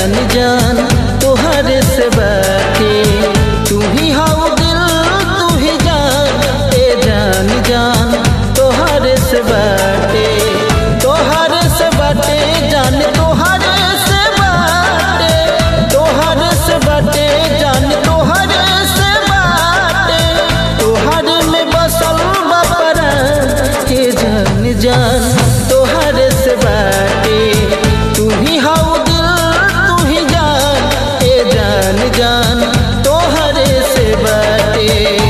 जान जान तोहरे से बाटे तू ही हाउ दिल तू ही जान ए जान जान तोहरे से बाटे तोहरे से बाटे जान तोहरे से बाटे तोहरे से बाटे जान तोहरे से बाटे तोहरे में बसल बपरा के जान जान तोहरे से बाटे तू ही हाउ दिल तू ही जान ए जान जान तोहरे से बाटे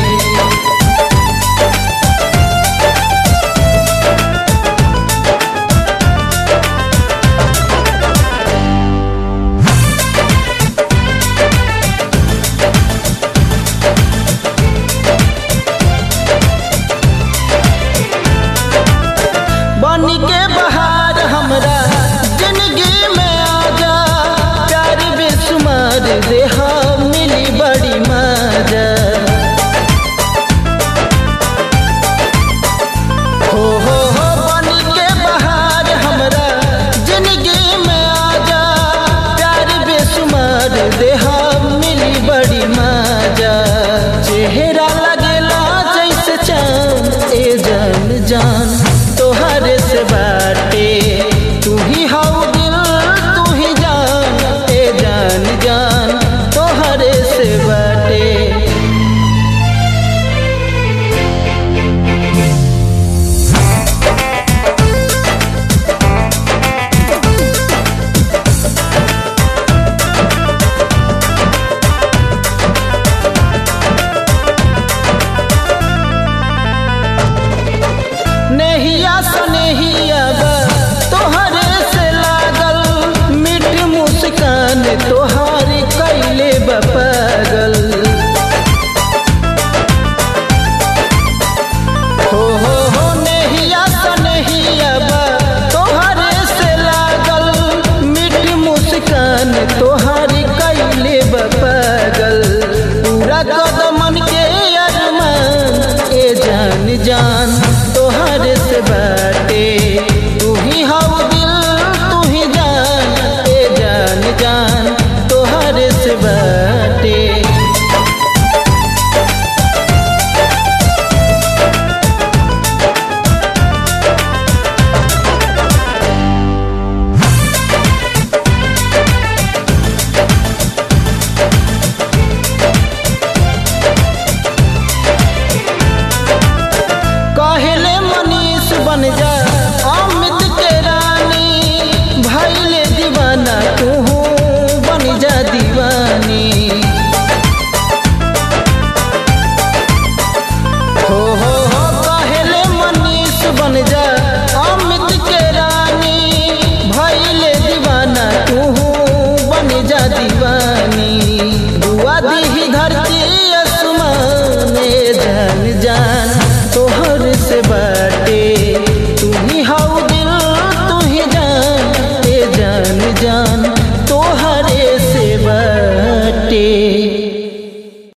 बनी के बहार हमरा जिंदगी में आजा प्यार बेसुमार देहा मिली बड़ी मजा हो हो हो बनी के बहार हमरा जिंदगी में आजा प्यार बेसुमार देहा मिली बड़ी मजा चेहरा लगेला जैसे चांद ए जान जान तोहरे से बाटे तू ही हाउ दिल तू ही जान ए जान जान तोहरे से बाटे नहिया सनेहिया बा तोहरे से लागल मीठ मुस्कान तोहार कैले बा पागल हो हो हो नहिया सनेहिया बा तोहरे से लागल मीठ मुस्कान तो